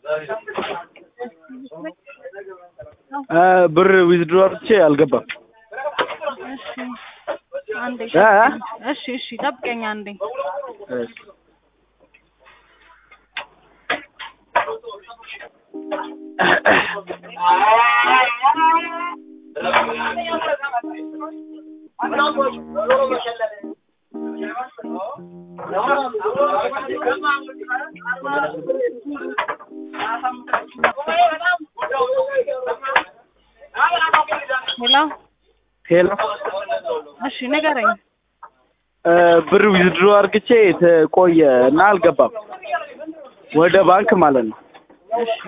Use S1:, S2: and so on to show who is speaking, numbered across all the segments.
S1: እ ብር ዊዝድሮ አድርቼ አልገባም።
S2: እሺ አንዴ
S1: እ እ?
S2: እሺ እሺ ጠብቀኝ አንዴ
S1: እሺ።
S2: ሄሎ
S1: ሄሎ
S2: እሺ ንገረኝ
S1: እ ብር ዊዝድሮ አድርግቼ ቆየ እና አልገባም ወደ ባንክ ማለት ነው።
S2: እሺ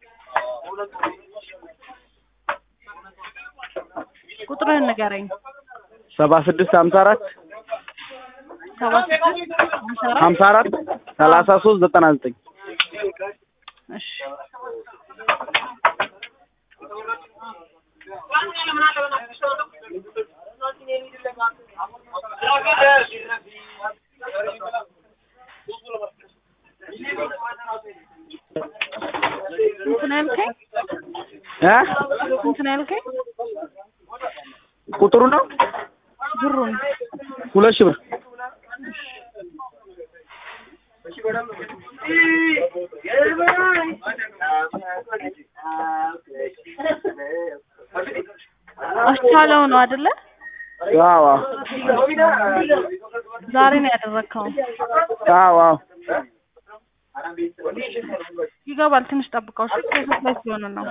S2: ቁጥርህን ንገረኝ
S1: ሰባ ስድስት ሀምሳ አራት
S2: ሰባ ስድስት ሀምሳ አራት
S1: ሀምሳ አራት ሰላሳ ሶስት ዘጠና ዘጠኝ
S2: እሺ ስንት ነው ያልከኝ?
S1: እ
S2: ስንት ነው ያልከኝ?
S1: ቁጥሩ ነው
S2: ብሩን
S1: ሁለት ሺህ ብር
S2: አስቻለው ነው አይደለ?
S1: አዎ አዎ
S2: ዛሬ ነው ያደረግከው።
S1: አዎ አዎ
S2: ይገባል። ትንሽ ጠብቀው። እሺ ፕሮሰስ ላይ ስለሆነ ነው።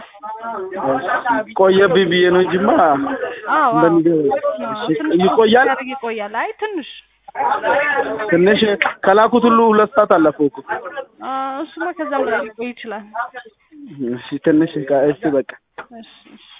S1: ቆየብኝ ብዬ ነው እንጂማ
S2: አዎ አዎ
S1: እንደሚገባ
S2: አዎ፣
S1: እሺ፣
S2: ትንሽ
S1: ይቆያል
S2: ሲያደርግ ይቆያል። አይ ትንሽ
S1: ትንሽ ከላኩት ሁሉ ሁለት ሰዓት አለፈው እኮ
S2: አ፣ እሱማ ከዛም በላይ ሊቆይ ይችላል።
S1: እሺ ትንሽ እሺ በቃ
S2: እሺ እሺ